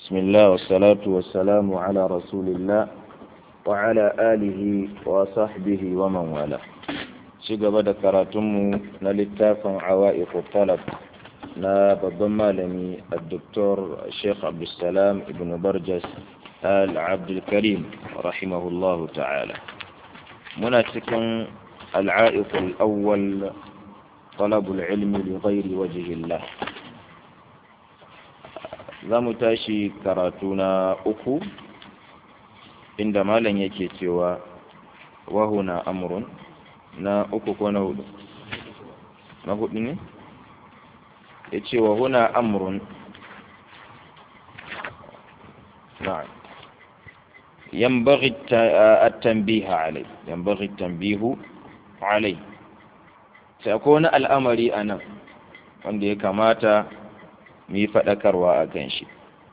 بسم الله والصلاة والسلام على رسول الله وعلى آله وصحبه ومن والاه شيغا بدا كراتمو نلتافن عوائق الطلب na babban malami الدكتور الشيخ عبد السلام ابن برجس آل عبد الكريم رحمه الله تعالى مناسكا العائق الأول طلب العلم لغير وجه الله za mu tashi karatu na uku inda malam yake cewa wahuna amrun na uku ko na hudu na hudu ne ya ce wahuna amrun na'am ينبغي التنبيه عليه ينبغي التنبيه عليه سيكون الأمر أنا wanda ya kamata mu yi faɗakarwa a kan shi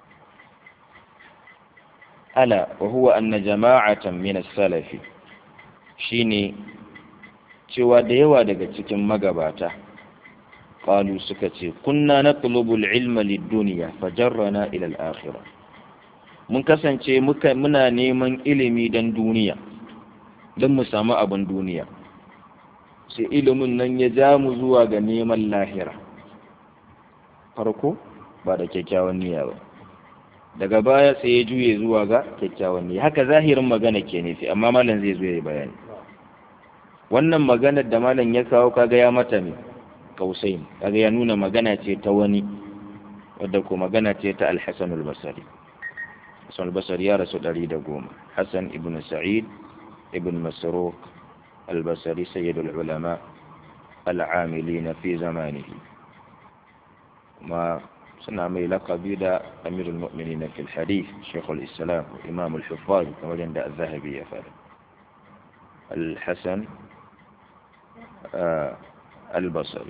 ala wa huwa anna jama'atan min as-salafi shine cewa da yawa daga cikin magabata qalu suka ce kunna natlubu al-ilma lid-dunya fajarrana ila al-akhirah mun kasance muka muna neman ilimi dan duniya don mu samu abin duniya sai ilimin nan ya ja mu zuwa ga neman lahira farko ba da kyakkyawan niyya ba daga baya sai ya juye zuwa ga kyakkyawan niyya haka zahirin magana ke nufi amma malam zai zo ya bayani wannan maganar da malam ya kawo kaga ya mata ne kausai kaga ya nuna magana ce ta wani wadda ko magana ce ta al-Hasan al-Basri Hasan al-Basri ya rasu 110 Hasan ibn Sa'id ibn Masruq al-Basri sayyid al-ulama al-amilin fi zamanihi ما سنة مي لقبي دا أمير المؤمنين في الحديث شيخ الإسلام وإمام الحفاظ كما عند الذهبي يفعل الحسن آه البصري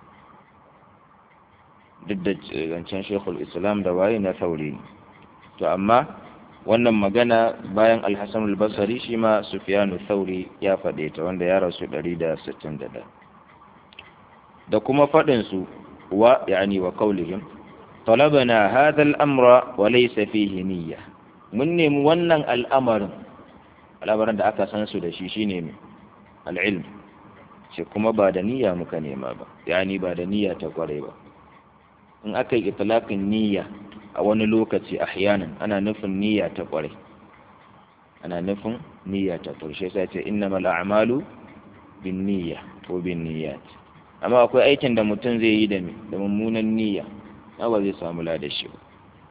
ضد كان شيخ الإسلام دواين ثوري to amma wannan magana bayan alhassan albasari shi ma sufiyanu thauri ya faɗe ta wanda ya rasu 161 da kuma faɗinsu ويعني وقولهم طلبنا هذا الأمر وليس فيه نية من wannan al'amarin al'amarin da aka san su da shi shine mai al'ilm shi kuma ba da niyya muka nema ba yani ba da niyya ta kware ba in aka yi itlaqin niyya a wani lokaci ahyanan ana nufin niyya ta kware ana nufin niyya ta kware shi sai ce innamal a'malu bin niyya ko bin niyyat amma akwai aikin da mutum zai yi da da mummunan niyya na ba zai samu lada shi ba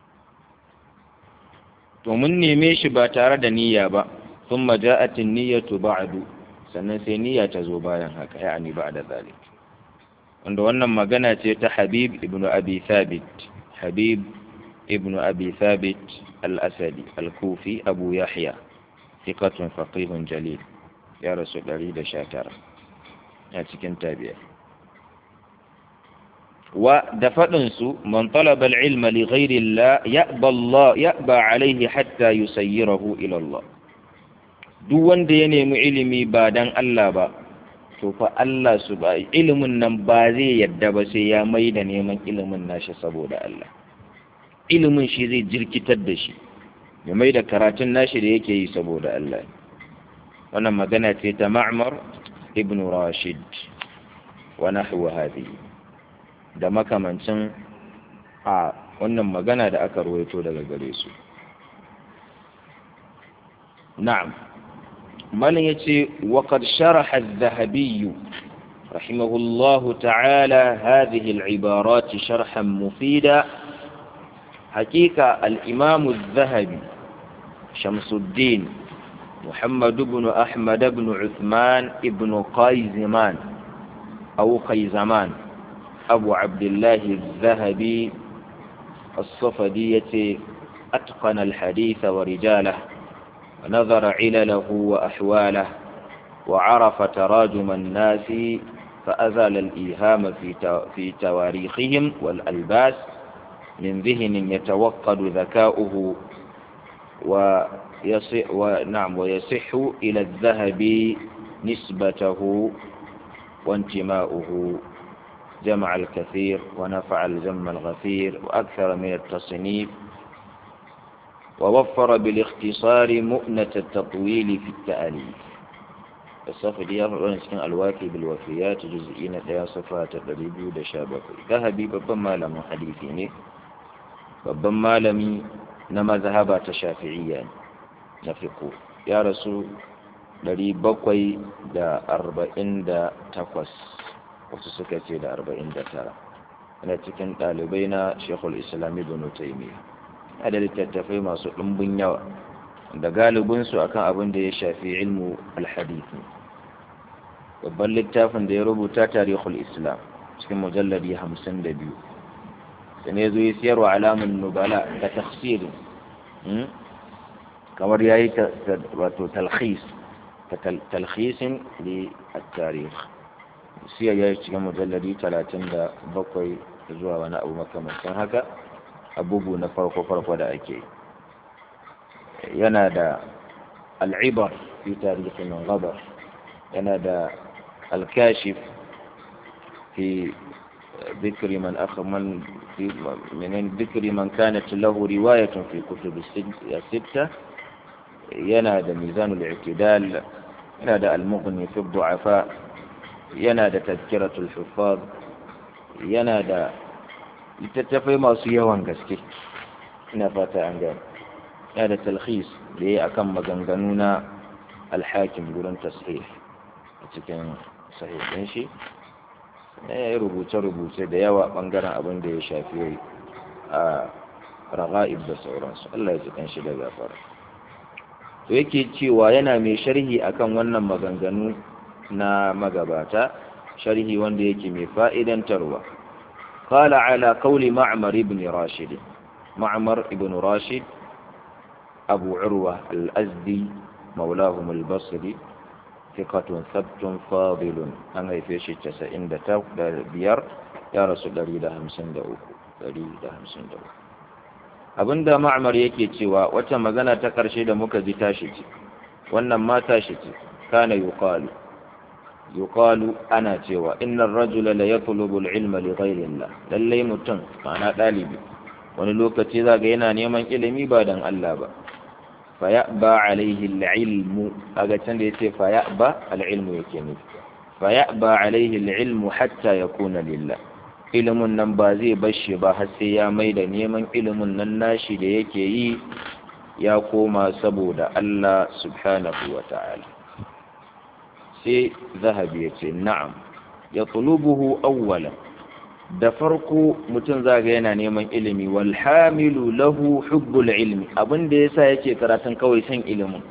to mun neme shi ba tare da niyya ba sun maja'atin niyyatu ba'du sannan sai niyya ta zo bayan haka yani ba da zalik wanda wannan magana ce ta habib ibnu abi thabit habib ibnu abi thabit al-asadi al-kufi abu yahya thiqatun faqihun jalil ya rasu 119 a cikin tabi'a ودفدنسو من طلب العلم لغير الله يأبى الله يأبى عليه حتى يسيره إلى الله duk wanda ya nemi ilimi ba dan Allah ba to fa Allah su ba ilimin nan ba zai yadda ba sai ya mai da neman ilimin nashi saboda Allah ilimin shi zai jirkitar da shi ya mai da karatun nashi da yake yi saboda Allah wannan magana ce ta Ma'mar ibn Rashid wa nahwa hadhihi da makamancin a wannan magana da aka ruwaito daga gare su na'am malin yace wa qad sharaha adh-dhahabi rahimahullahu ta'ala hadhihi al-ibarat sharhan mufida hakika al-imam adh-dhahabi shamsuddin محمد بن أحمد بن عثمان بن قيزمان أو قيزمان أبو عبد الله الذهبي الصفدية أتقن الحديث ورجاله ونظر علله وأحواله وعرف تراجم الناس فأزال الإيهام في في تواريخهم والألباس من ذهن يتوقد ذكاؤه ويصح ونعم ويصح إلى الذهب نسبته وانتماؤه جمع الكثير ونفع الجم الغفير وأكثر من التصنيف ووفر بالاختصار مؤنة التطويل في التأليف الصفدي يفعلون سكن الواكي بالوفيات جزئين ديا صفات الربيبي دشابك ذهبي babban malamin hadisi ne babban malami na mazhaba ta shafi'iyya na fiqh ya rasu 748 wasu suka ce da 49 yana cikin ɗalibai na shekul islam ibn taymiyyah a da littattafai masu ɗumbin yawa da galibinsu akan abin da ya shafi ilmu alhadithi babban littafin da ya rubuta tarihul islam cikin mujalladi hamsin da biyu da ne zo ya siyarwa alamun nubala da tafsirin kamar ya yi wato talhis talhisin da tarih siyar ya yi cikin mujalladi talatin da bakwai zuwa wani abu makamancin haka abubu na farko-farko da ake yana da al'ibar fi tarihin gabar yana da alkashif fi ذكر من أخ من في من ذكر من كانت له رواية في كتب الستة ينادى ميزان الاعتدال ينادى المغني في الضعفاء ينادى تذكرة الحفاظ ينادى littattafai masu yawan gaske ina fata an gane ya da talhis da ya akan maganganu na alhakim gurin tasir a cikin sahihin shi ya yi rubuce-rubuce da yawa bangaren abin da ya shafi a raga'ib da sauransu Allah ya ji shi da gafara to yake cewa yana mai sharhi akan wannan maganganu na magabata sharhi wanda yake mai fa'idantarwa قال على قول معمر بن راشد معمر بن راشد أبو عروة الأزدي مولاهم البصري ثقة ثبت فاضل أنا في شيء تسعين بيار يا رسول الله ده همسن ده ده همسن ده abinda ma'amar yake cewa wata magana ta ƙarshe da muka ji tashi ce wannan ma tashi ce kana yuqalu yuqalu ana cewa innar rajula la yatlubu al-ilma li ghayri Allah lalle mutum ma'ana dalibi wani lokaci zaga yana neman ilimi ba dan Allah ba fa ya'ba alayhi al-ilmu kaga can da yace fa ya'ba al-ilmu yake ne fa ya'ba alayhi al-ilmu hatta yakuna lillah ilimin nan ba zai bashi ba har sai ya mai da neman ilimin nan nashi da yake yi ya koma saboda Allah subhanahu wa ta'ala sai zahabi ya ce na'am ya tulubuhu awwala da farko mutum zaga yana neman ilimi wal hamilu lahu hubbul ilmi abin da yasa yake karatun kawai san ilimin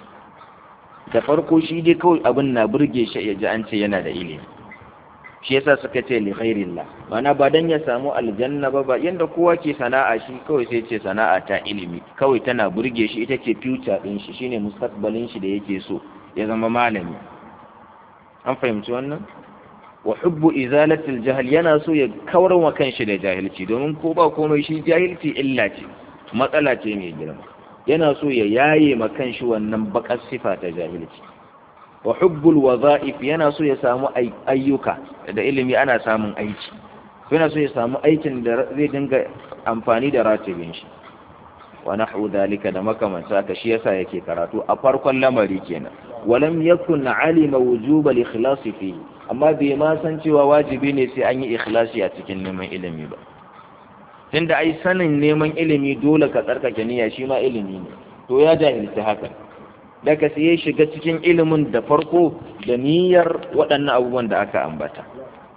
da farko shi dai kawai abin na burge shi ya ji an ce yana da ilimi shi yasa suka ce li ghairillah mana ba dan ya samu aljanna ba ba yanda kowa ke sana'a shi kawai sai ce sana'a ta ilimi kawai tana burge shi ita ce future din shi shine mustaqbalin shi da yake so ya zama malami an fahimci wannan wa hubbu izalatil jahl yana so ya kawar wa kanshi da jahilci domin ko ba komai shi jahilci illa ce matsala ce mai girma yana so ya yaye ma kanshi wannan bakar sifa ta jahilci wa hubbul wadha'if yana so ya samu ayyuka da ilimi ana samun aiki yana so ya samu aikin da zai dinga amfani da ratibin shi wa nahwu dhalika da makamanta ka shi yasa yake karatu a farkon lamari kenan walam yakun alima wujuba al-ikhlas fi amma bai ma san cewa wajibi ne sai an yi ikhlasi a cikin neman ilimi ba tunda ai sanin neman ilimi dole ka tsarkake niyya shi ma ilimi ne to ya jahilci haka daga sai ya shiga cikin ilimin da farko da niyyar waɗannan abubuwan da aka ambata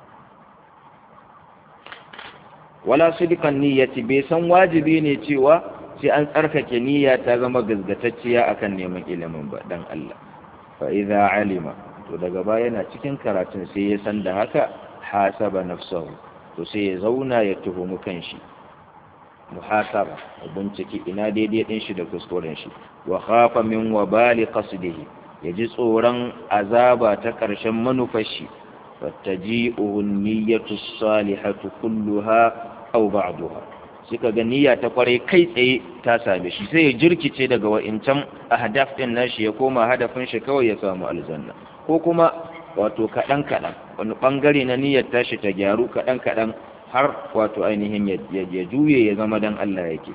wala sidikan niyyati bai san wajibi ne cewa sai an tsarkake niyya ta zama gazgatacciya akan neman ilimin ba dan Allah fa idza alima to daga baya yana cikin karatun sai ya san da haka hasaba nafsahu to sai ya zauna ya tuhumi kanshi muhasaba bincike ina daidai din shi da kuskuren shi wa khafa min wabali qasdihi yaji tsoron azaba ta karshen manufar shi fattaji'uhu niyyatu salihatu kulluha aw ba'daha suka ga niyya ta kware kai tsaye ta same shi sai ya jirkice daga wa'incan ahdaf din nashi ya koma hadafin shi kawai ya samu aljanna ko kuma wato kaɗan kaɗan wani ɓangare na niyyar tashi ta gyaru kaɗan kaɗan har wato ainihin ya juye ya zama dan Allah yake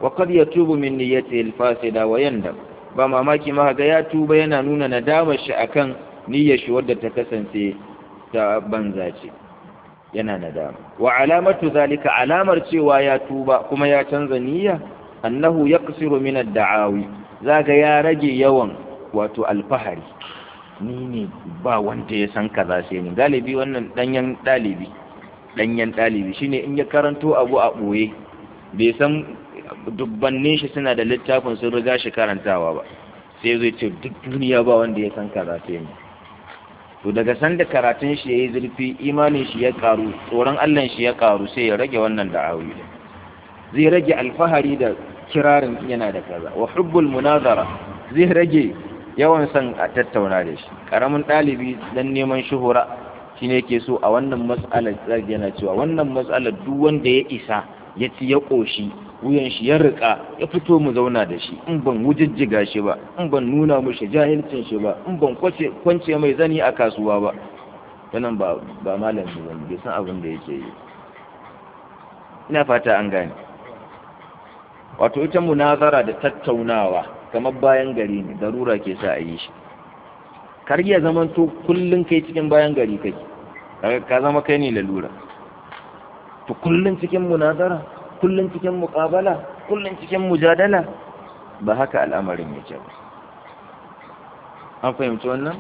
wa qad yatubu min niyyati al-fasida wa yandam ba mamaki ma ga ya tuba yana nuna nadamar shi akan niyyar shi wadda ta kasance ta banza ce yana nadama wa alamatu zalika alamar cewa ya tuba kuma ya canza niyya annahu yaqsiru min ad-da'awi zaga ya rage yawan wato alfahari ni ne ba wanda ya san kaza sai ni galibi wannan danyen dalibi danyen dalibi shine in ya karanto abu a boye bai san dubbannin shi suna da littafin sun riga shi karantawa ba sai zai ce duk duniya ba wanda ya san kaza sai ni to daga sanda karatun shi yayi zurfi imanin shi ya karu tsoron Allah shi ya karu sai ya rage wannan da'awi zai rage alfahari da kirarin yana da kaza wa hubbul munazara zai rage yawan son a tattauna da shi karamin ɗalibi dan neman shuhura shine yake so a wannan mas'alar zai yana cewa wannan mas'alar duk wanda ya isa ya ci ya koshi wuyan shi ya rika ya fito mu zauna da shi in ban wujijjiga shi ba in ban nuna mushi jahilcin shi ba in ban kwace kwance mai zani a kasuwa ba wannan ba ba malami ba bai san abin da yake yi ina fata an gane wato ita munazara da tattaunawa kamar bayan gari ne darura ke sa a yi shi kar ya zama to kullun kai cikin bayan gari kake ka zama kai ne lalura to kullun cikin munazara kullun cikin muqabala kullun cikin mujadala ba haka al'amarin yake ba an fahimci wannan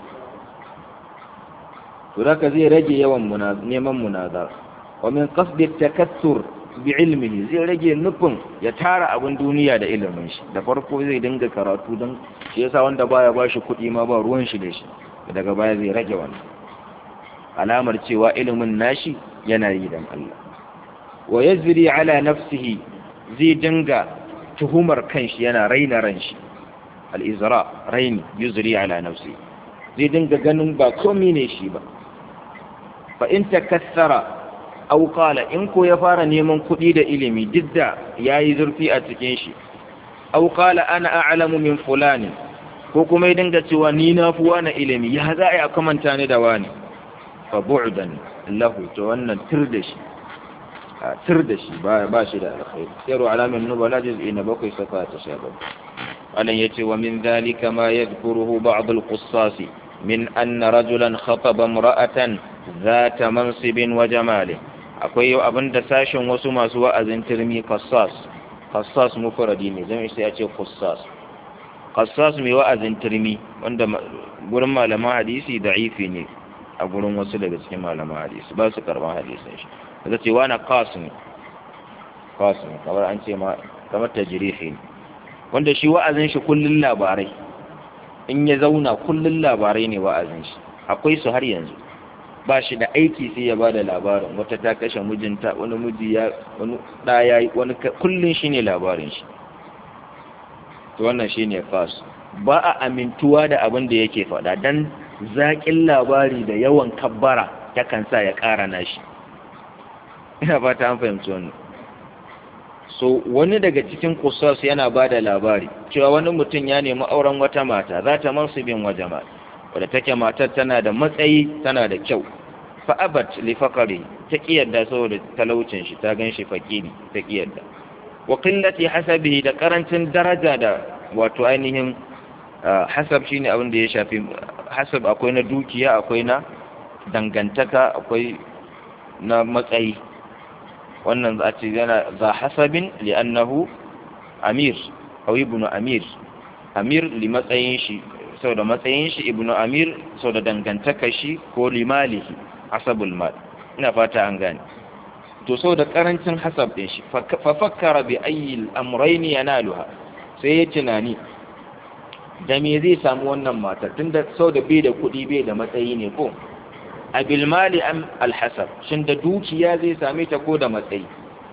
to haka zai rage yawan neman munazara wa min qasdi takassur bi ilmihi zai rage nufin ya tara abin duniya da ilimin shi da farko zai dinga karatu don shi yasa wanda baya ba shi kuɗi ma ba ruwan shi da shi daga baya zai rage wannan alamar cewa ilimin nashi yana yi dan Allah wa yazri ala nafsihi zai dinga tuhumar kanshi yana raina ran shi al-izra raini yuzri ala nafsi zai dinga ganin ba komai ne shi ba fa in takassara aw qala in ko ya fara neman kuɗi da ilimi duk da yayi zurfi a cikin shi aw qala ana a'lamu min fulani ko kuma ya dinga cewa ni na fi wani ilimi ya za a kamanta ni da wani fa bu'dan lahu to wannan tir da shi a tir da shi ba ba shi da alkhairi siru alamin nubala juz'i na bakwai safa ta sha bakwai alan yace wa min dhalika ma yadhkuruhu ba'd al-qussas min anna rajulan khataba imra'atan ذات منصب وجمال akwai yau abin da sashen wasu masu wa'azin turmi qassas qassas mufradi ne zan sai a ce qassas qassas mai wa'azin turmi wanda gurin malaman hadisi da'ifi ne a gurin wasu daga cikin malaman hadisi ba su karban hadisin shi daga ce wani qasim qasim kamar an ce ma kamar tajrihi ne wanda shi wa'azin shi kullun labarai in ya zauna kullun labarai ne wa'azin shi akwai su har yanzu ba shi da aiki sai ya bada labarin wata ta kashe mijinta wani miji ya wani ɗaya wani kullun shine labarin shi to wannan shine fas ba a amintuwa da abin da yake faɗa dan zaƙin labari da yawan kabbara yakan sa ya ƙara nashi ina fata an fahimci wannan so wani daga cikin kusas yana ba da labari cewa wani mutum ya nemi auren wata mata za ta mansubin wa jama'a wadda take matar tana da matsayi tana da kyau fa'abat li faqari ta kiyarda saboda talaucin shi ta ganshi fakiri ta kiyarda wa qillati hasabihi da karancin daraja da wato ainihin hasab shine abin da ya shafi hasab akwai na dukiya akwai na dangantaka akwai na matsayi wannan za a ce yana za hasabin li'annahu amir aw ibnu amir amir li matsayin shi sau da matsayin shi ibnu amir sau da dangantaka shi ko limalihi hasabul mal ina fata an gane to sau da karancin hasab din shi fa fakkara bi ayyi al-amrayn yanaluha sai ya tunani da me zai samu wannan matar tunda sau da bai da kuɗi bai da matsayi ne ko a bilmali am alhasab shin da dukiya zai same ta ko da matsayi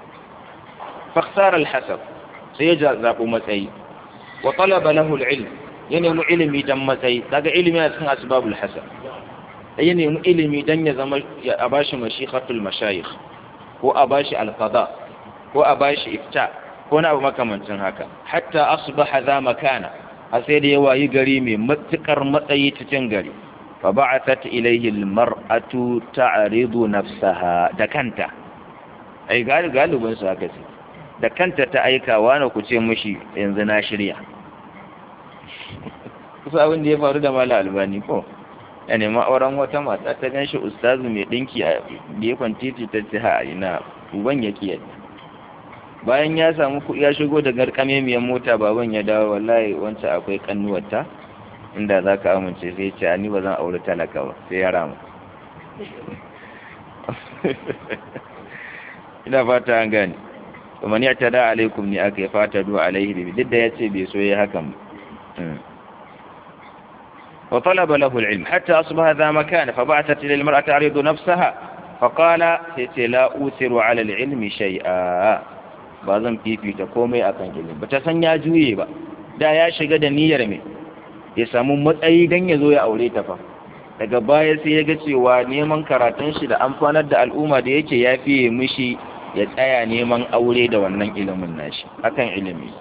faksar alhasab sai ya zaɓi matsayi wa talaba lahu alilm ya nemi ilimi dan matsayi daga ilimi a cikin asbabul hasab ya nemi ilimi dan ya zama a bashi mashikatul mashayikh ko a bashi alqada ko a bashi ifta ko na abu makamancin haka hatta asbaha za makana a sai da ya wayi gari mai matukar matsayi cikin gari فبعثت إليه المرأة تعرض نفسها دكانتا أي قال قالوا بنسى كثير da kanta ta aika wani ku ce mushi yanzu na shirya kusa abin da ya faru da mala albani ko ya nema auren wata mata ta gan shi ustazu mai ɗinki a gefen titi ta ce ha ina uban ya kiyar bayan ya samu kuɗi ya shigo da garkame miyan mota baban ya dawo wallahi wancan akwai kannuwarta inda za ka amince sai ce ni ba zan auri talaka ba sai ya rama ina fata an gane kuma ni ta da alaikum ni aka yi fata duwa alaihi bibi duk da ya ce bai so ya hakan wa talaba lahu al-ilm hatta asbaha dha makan fa ba'athat ila al-mar'ati ta'ridu nafsaha fa qala sai la usiru ala al-ilmi shay'a ba zan fifita komai akan ilimi ba ta san ya juye ba da ya shiga da niyyar me ya samu matsayi dan ya zo ya aure ta fa daga baya sai ya ga cewa neman karatun shi da amfanar da al'umma da yake ya fiye mishi ya tsaya neman aure da wannan ilimin nashi akan ilimi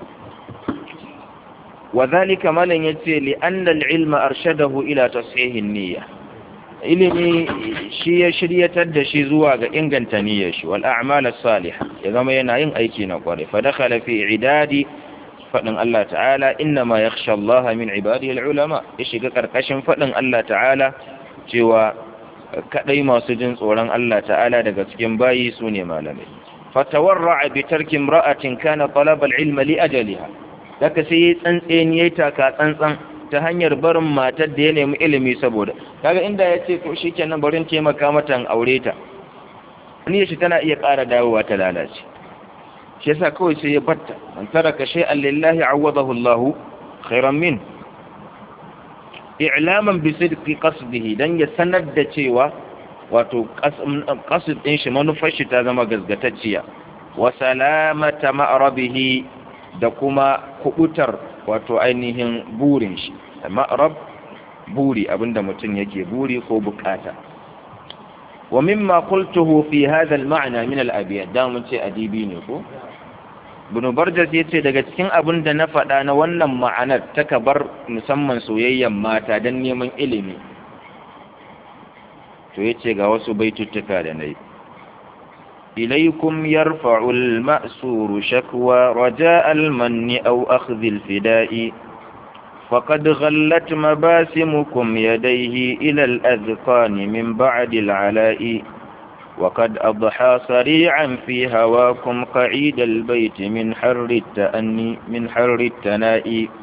wa zalika malan yace li anna al-ilma arshadahu ila tashihin niyya ilimi shi ya shiryatar da shi zuwa ga inganta niyyar shi wal a'mal as-salihah ya zama yana yin aiki na kware fa dakhala fi idadi fadin Allah ta'ala inna ma yakhsha Allah min ibadihi al-ulama ya shiga karkashin fadin Allah ta'ala cewa kadai masu jin tsoron Allah ta'ala daga cikin bayi su ne malamai fatawarra'a bi tarki imra'atin kana talaba al-ilma li ajaliha daga sai tsantseni yayi taka tsantsan ta hanyar barin matar da ya nemi ilimi saboda kaga inda ya ce ko shikenan barin taimaka mata in aure ta niyyar shi tana iya ƙara dawowa ta lalace shi yasa kawai sai ya batta man taraka shay'an lillahi awadahu Allahu khairan min i'laman bi sidqi qasdihi dan ya sanar da cewa wato qasd din shi manufar shi ta zama gazgatacciya wa salamata ma'rabihi da kuma kubutar wato ainihin burin shi ma'rab buri abinda mutum yake buri ko bukata wa mimma qultuhu fi hadha al-ma'na min al-abyad da mun ce adibi ne ko Ibn Barjas yace daga cikin abin da na faɗa na wannan ma'anar ta kabar musamman soyayyen mata don neman ilimi to yace ga wasu baituttuka da nayi إليكم يرفع المأسور شكوى رجاء المن أو أخذ الفداء فقد غلت مباسمكم يديه إلى الأذقان من بعد العلاء وقد أضحى سريعا في هواكم قعيد البيت من حر التأني من حر التناء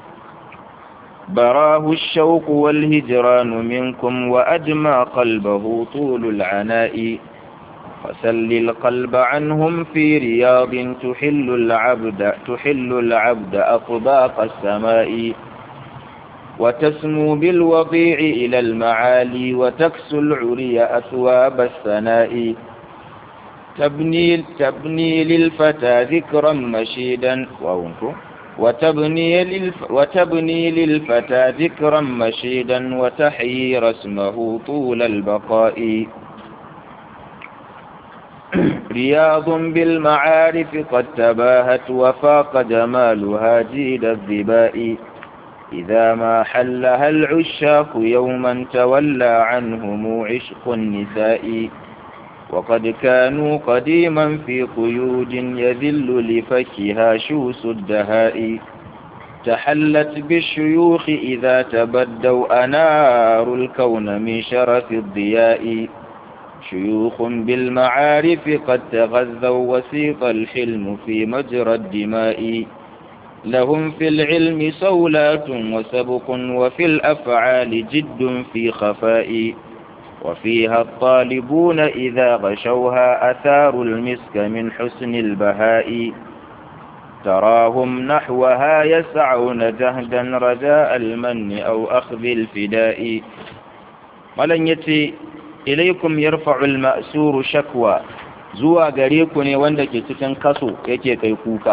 براه الشوق والهجران منكم وأدمى قلبه طول العناء فسل القلب عنهم في رياض تحل العبد تحل العبد أطباق السماء وتسمو بالوضيع إلى المعالي وتكسو العري أثواب الثناء تبني تبني للفتى ذكرا مشيدا وأنكم وتبني, للف وتبني للفتى ذكرا مشيدا وتحيي رسمه طول البقاء رياض بالمعارف قد تباهت وفاق جمالها جيد الظباء إذا ما حلها العشاق يوما تولى عنهم عشق النساء وقد كانوا قديما في قيود يذل لفكها شوس الدهاء تحلت بالشيوخ إذا تبدوا أنار الكون من شرف الضياء شيوخ بالمعارف قد تغذوا وسيط الحلم في مجرى الدماء لهم في العلم صولات وسبق وفي الأفعال جد في خفاء وفيها الطالبون إذا غشوها أثار المسك من حسن البهاء تراهم نحوها يسعون جهدا رجاء المن أو أخذ الفداء ولن يتي ilaikum yarfa'ul ma'suru shakwa zuwa gare ku ne wanda ke cikin kaso yake kai kuka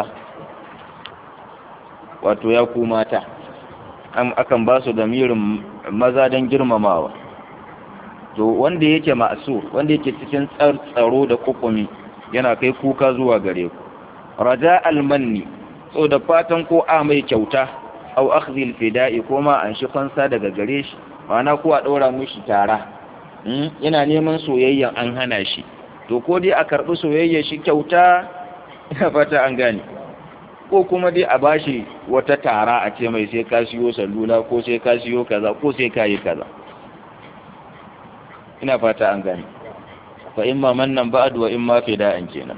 wato ya ku mata akan ba su da mirin maza don girmamawa to wanda yake ma'sur wanda yake cikin tsaro da kukumi yana kai kuka zuwa gare ku raja almanni so da fatan ko a mai kyauta au akhdhil fida'i ko ma an shi fansa daga gare shi ma'ana ko a ɗora mishi tara yana neman soyayya an hana shi to ko dai a karɓi soyayya shi kyauta ina fata an gane ko kuma dai a bashi wata tara a ce mai sai ka siyo salula ko sai ka siyo kaza ko sai ka yi kaza ina fata an gane fa imma mannan ba'd wa imma fida'an kenan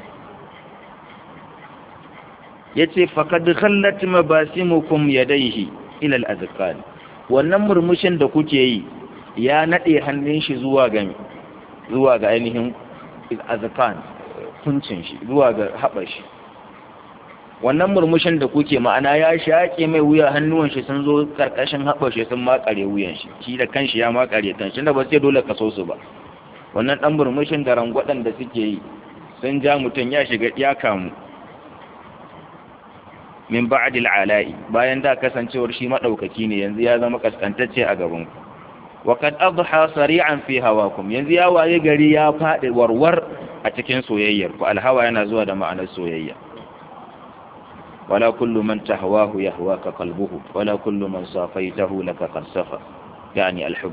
yace faqad khallat mabasimukum yadayhi ila al-azqan wannan murmushin da kuke yi ya nade hannun shi zuwa ga zuwa ga ainihin azqan kuncin shi zuwa ga haɓar shi wannan murmushin da kuke ma'ana ya shaƙe mai wuya hannuwan shi sun zo karkashin haɓar shi sun makare wuyan shi shi da kanshi ya makare kan shi da ba sai dole ka so su ba wannan ɗan murmushin da rangwaɗan da suke yi sun ja mutum ya shiga ya kamu min ba'dil ala'i bayan da kasancewar shi madaukaki ne yanzu ya zama kaskantacce a gaban ku wa qad adha sari'an fi hawakum yanzu ya waye gari ya fadi warwar a cikin soyayyar ku alhawa yana zuwa da ma'anar soyayya wala kullu man tahwahu yahwaka qalbuhu wala kullu man safaitahu laka qad safa yani alhubb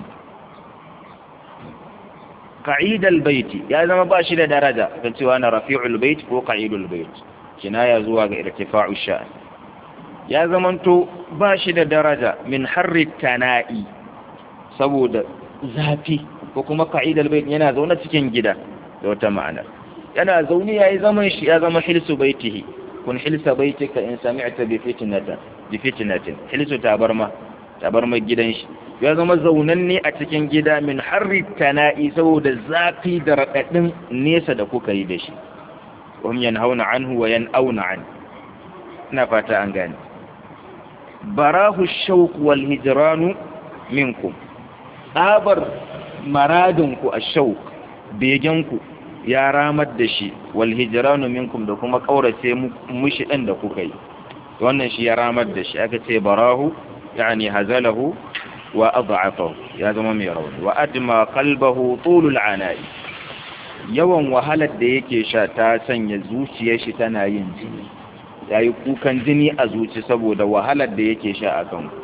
qa'id albayt ya zama ba shi da daraja kan cewa na rafi'ul bayt ko qa'idul bayt kinaya zuwa ga irtifa'u sha'n ya zamanto ba shi da daraja min harri tana'i saboda zafi ko kuma ka'idar bai yana zaune cikin gida da wata ma'ana yana zaune yayi zaman shi ya zama hilsu baitihi kun hilsa baitika in sami'ta bi fitnatin bi fitnatin hilsu tabarma tabarma gidan shi ya zama zaunanne a cikin gida min harri tana'i saboda zafi da radadin nesa da kuka yi da shi wahum yanhauna anhu wa yan'auna an ina fata an gane barahu shauq wal hijranu minkum tsabar maradinku a shauq begenku ya ramar da shi wal hijranu minkum da kuma kaurace mushi din da kuka yi wannan shi ya ramar da shi aka ce barahu yani hazalahu wa ad'afahu ya zama mai rauni wa adma qalbahu tulul ana'i yawan wahalar da yake sha ta sanya zuciyar shi tana yin jini ya yi kukan jini a zuci saboda wahalar da yake sha a kan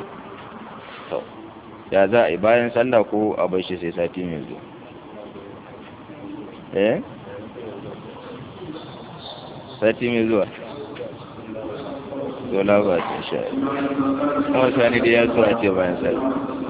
ya za a yi bayan sallah ko a bai shi sai sati mai zuwa eh sati mai zuwa dola ba ta sha kuma sani da ya so a ce bayan sallah